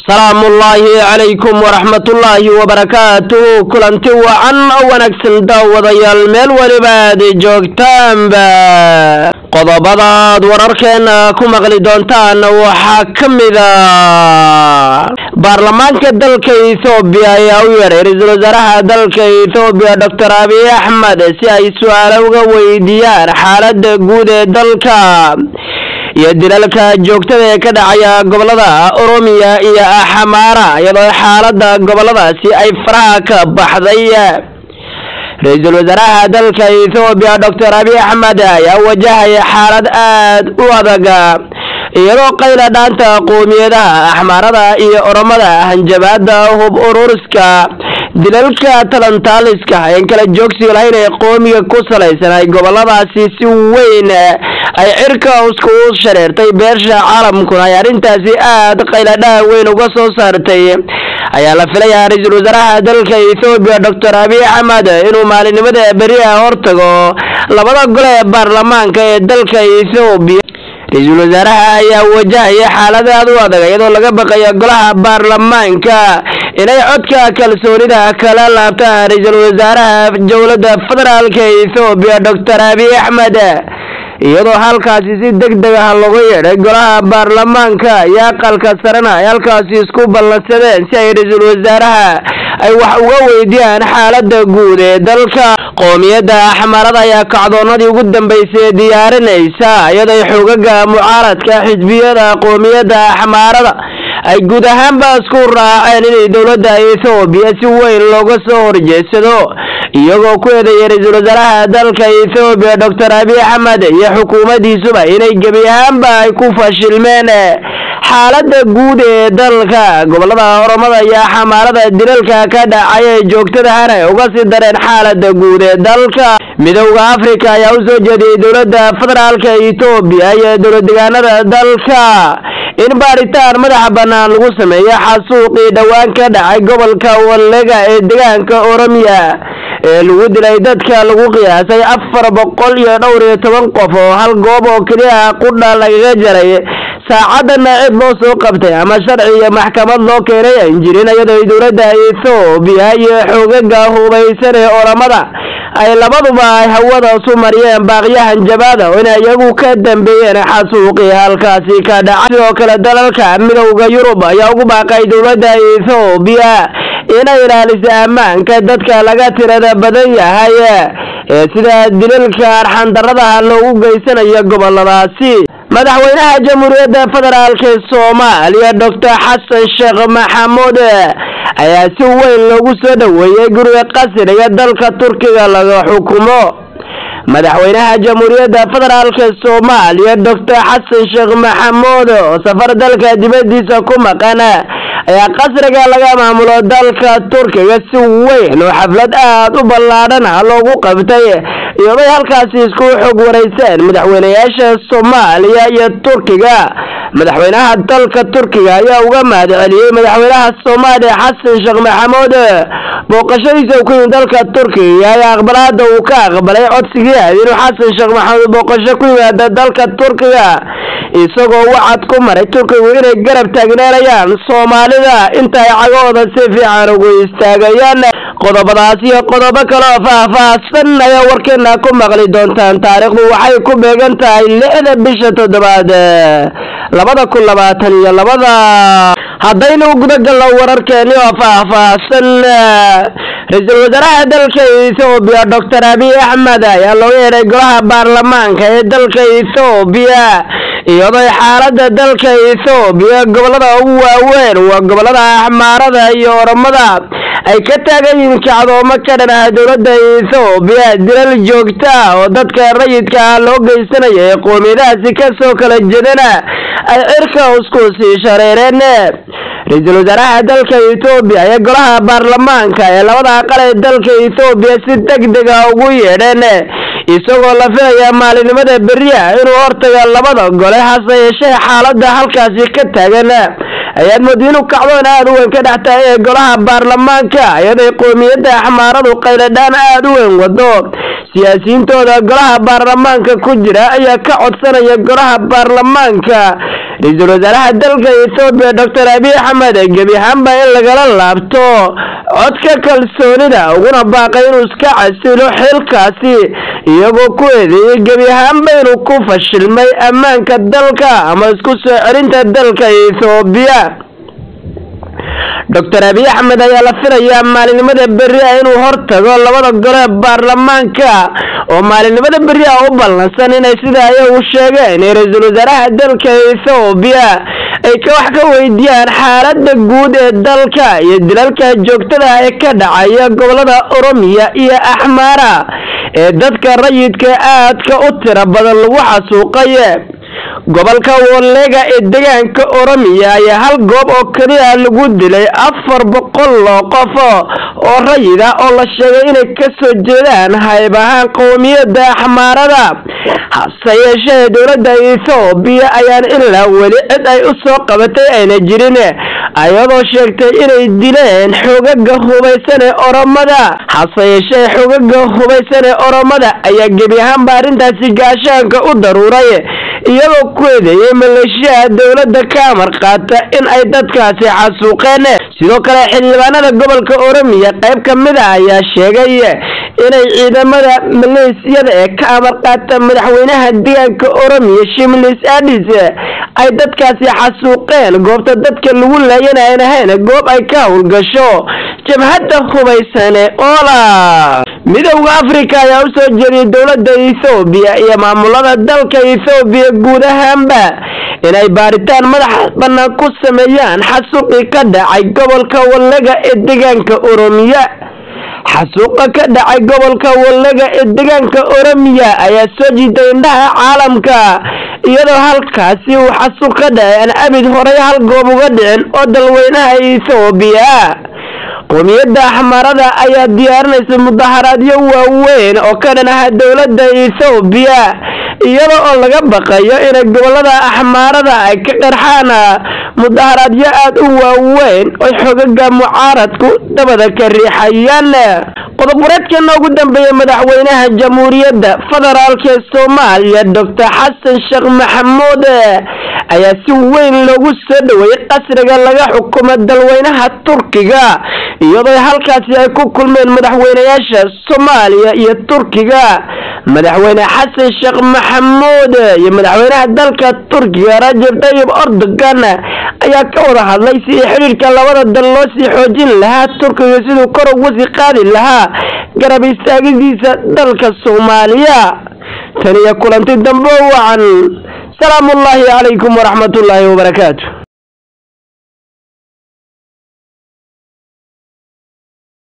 salaamullaahi calaykum waraxmatullaahi wabarakaatuhu kulanti wacan oo wanaagsan daawadayaal meel weliba aad joogtaanba qodobadaad wararkeena ku maqli doontaan waxaa ka mida baarlamaanka dalka ethoobiya ayaa u yeedhay ra-iisul wasaaraha dalka ethoobiya doctor abiy axmed si ay su-aalo uga weydiiyaan xaalada guud ee dalka iyo dilalka joogtada ee ka dhacaya gobolada oromiya iyo axamaara iyadoo xaalada goboladaasi ay faraha ka baxday ra-iisul wasaaraha dalka ethoobiya doctor abiy axmed ayaa wajahaya xaalad aad u adag iyadoo qayla dhaanta qoomiyadaha axmaarada iyo oromada hanjabaada hub ururiska dilalka talantaaliska een kala joogsiga lahayn ee qoomiga ku salaysan ay goboladaasi si weyn ay cirka iskugu shareertay beersha caalamkuna ay arrintaasi aad qayladhaha weyn uga soo saartay ayaa la filayaa ra-iisul wasaaraha dalka ethoobiya doctor abiy axmed inuu maalinimada beriha hortago labada gole ee baarlamaanka ee dalka ethoobiya ra-iisul wasaaraha ayaa wajahaya xaalad aad u adag iyadoo laga baqaya golaha baarlamaanka inay codka kalsoonida kala laabtaan ra-iisul wasaaraha dowladda federaalka ethoobiya doctor abiy axmed iyadoo halkaasi si deg deg ah looga yeedhay golaha baarlamaanka iyo aqalka sarena ay halkaasi isku ballansadeen si ay ra-iisul wasaaraha ay wax uga weydiiyaan xaalada guud ee dalka qoomiyadda axmarada ayaa kacdoonadii ugu dambeysay diyaarinaysa iyadoo xoogaga mucaaradka xisbiyada qoomiyadda axmaarada ay guud ahaanba isku raaceen inay dowladda ethoobiya si weyn looga soo horjeedsado iyagoo ku eedeeyay ra-iisul wasaaraha dalka ethoobiya doctor abiy axmed iyo xukuumaddiisuba inay gebi ahaanba ay ku fashilmeen xaalada guud ee dalka gobolada oromada iyo xamaarada dilalka ka dhacay ee joogtadahana ay uga sii dareen xaalada guud ee dalka midowda africa ayaa u soo jeediyey dowladda federaalka ethoobiya iyo dowlad degaanada dalka in baaritaan madaxa bannaan lagu sameeyo xasuuqii dhowaan ka dhacay gobolka wallega ee degaanka oromiya ee lagu dilay dadka lagu qiyaasay afar boqol iyo dhowr iyo toban qof oo hal goob oo keliya qudha lagaga jaray saacadana cid loo soo qabtay ama sharci iyo maxkamad loo keenay aan jirin iyadoo dowladda ethoobiya iyo xoogaga hubaysan ee oramada ay labaduba ay hawada isu mariyeen baaqyahan jabaada oo inay iyagu ka dambeeyeen xasuuqii halkaasi ka dhacay sidoo kale dalalka midowda yurub ayaa ugu baaqay dowladda ethoobiya inay ilaaliso ammaanka dadka laga tirada badan yahay ee sida dilalka arxandaradaha loogu geysanayo goboladaasi madaxweynaha jamhuuriyadda federaalk soomaaliya doctor xasan sheekh maxamuud ayaa si weyn loogu soo dhoweeyey guriga qasriga dalka turkiga laga xukumo madaxweynaha jamhuuriyadda federaalk soomaaliya doctor xasan sheekh maxamuud oo safar dalka dibadiisa ku maqan ayaa qasriga laga maamulo dalka turkiga si weyn oo xaflad aad u ballaadhan ah loogu qabtay iyaday halkaasi isku xog wareyseen madaxweynayaasha soomaaliya iyo turkiga madaxweynaha dalka turkiga ayaa uga mahad celiyey madaxweynaha soomaaliya xasan sheekh maxamuud booqashadiisa ku yimid dalka turkiga ayaa aqbalaada uu ka aqbalay codsigii ahayd inuu xasan sheekh maxamuud booqasho ku yimaada dalka turkiga isagoo wacad ku maray turkigu inay garab taagneerayaan soomaalida inta ay cagahooda si fiican ugu istaagayaan qodobadaas iyo qodobo kale oo faah-faahsan ayaa warkeena ku maqli doontaan taariikhdu waxay ku beegan tahay lixda bisha toddobaad labada kun labaatan iyo labada haddaynu gudagalno wararkeeni oo faah-faahsan ra-iisul wasaaraha dalka ethoobiya doctor abiy axmed ayaa looga yeedhay golaha baarlamaanka ee dalka ethoobiya iyadoo xaalada dalka ethoobiya gobolada ugu waaweyn waa gobolada axmaarada iyo oromada ay ka taagan yihiin kacdoomo ka dhan ah dowladda ethoobiya dilal joogta oo dadka rayidka ah loo geysanaya ee qoomiyadahaasi kasoo kala jedana ay cirka isku sii shareereen ra-iisul wasaaraha dalka ethoobiya ee golaha baarlamaanka ee labada aqal ee dalka ethoobiya si deg deg ah ugu yeedheen isagoo la filaya maalinimada beriya inuu hortaga labada gole hase yeeshee xaalada halkaasi ka taagan ayaad madiinu kacdoon aada u weyn ka dhex tahay ee golaha baarlamaanka iyaday qoomiyadda axmaaradu qayladhaan aada u weyn wado siyaasiyiintooda golaha baarlamaanka ku jira ayaa ka codsanaya golaha baarlamaanka ra-iisul wasaaraha dalka ethoobiya doctor abiy axmed gebi ahaanba in lagala laabto codka kalsoonida uguna baaqay inuu iska casilo xilkaasi iyagoo ku eedeeyay gebi ahaanba inuu ku fashilmay ammaanka dalka ama isku soo celinta dalka ethoobiya doctor abiy axmed ayaa la filayaa maalinimada berri ah inuu hortago labada gole baarlamaanka oo maalinimada berri ah u ballansan inay sida ayagu sheegeen ra-iisul wasaaraha dalka ethoobiya ay ka wax ka weydiiyaan xaalada guud ee dalka iyo dilalka joogtada ee ka dhacaya gobolada oromiya iyo axmaara ee dadka rayidka aadka u tiro badan lagu xasuuqay gobolka wallega ee deegaanka oromiya ayaa hal goob oo keliya lagu dilay afar boqol oo qof oo rayid ah oo la sheegay inay kasoo jeedaan hayb ahaan qowmiyada axmaarada hase yeeshee dowladda ethoobiya ayaan ilaa weli cid ay u soo qabatay ayna jirin ayadoo sheegtay inay dileen xogaga hubaysan ee oromada hase yeeshee xogaga hubaysan ee oromada ayaa gebi ahaanba arrintaasi gaashaanka u daruuray iyagoo ku eedeeyay maleeshiyaha dowladda ka amar qaata in ay dadkaasi xasuuqeen sidoo kale xildhibaanada gobolka oromiya qayb ka mid a ayaa sheegay inay ciidamada maleesiyada ee ka amar qaata madaxweynaha deegaanka oromiya shimlis adis ay dadkaasi xasuuqeen goobta dadka lagu laayana aan ahayn goob ay ka howlgasho jabhadda hubaysane oola midowda africa ayaa u soo jeediyay dowladda ethoobiya iyo maamulada dalka ethoobiya guud ahaanba inay baaritaan madaxa bannaan ku sameeyaan xasuuqii ka dhacay gobolka wallega ee deegaanka oromiya xasuuqa ka dhacay gobolka wallega ee deegaanka oromiya ayaa soo jiitay indhaha caalamka iyadoo halkaasi uu xasuuq ka dhacay aan abid horay hal goob uga dhicin oo dalweynaha ethoobiya qowmiyadda axmarada ayaa diyaarinaysa mudaharaadyo waaweyn oo ka dhan aha dowladda ethoobiya iyada oo laga baqayo inay gobolada axmaarada ay ka qarxaan mudaharaadyo aada u waaweyn oy xogaga mucaaradku dabada ka riixayaan qodob wareedkeena ugu dambeeya madaxweynaha jamhuuriyadda federaalk ee soomaaliya doctor xasan sheekh maxamuud ayaa si weyn loogu soo dhaweeyey qasriga laga xukumo dalweynaha turkiga iyadoo halkaasi ay ku kulmeen madaxweynayaasha soomaaliya iyo turkiga madaxweyne xasan sheekh maxamuud iyo madaxweynaha dalka turkiga rajab tayyib erdogan ayaa ka wada hadlay sidii xidhiirka labada dal loo sii xoojin lahaa turkiga siduu kor ugu sii qaadi lahaa garab istaagidiisa dalka soomaaliya tan iyo kulanti dambe wacan salaamu ullaahi calaykum waraxmat ullaahi wabarakaatu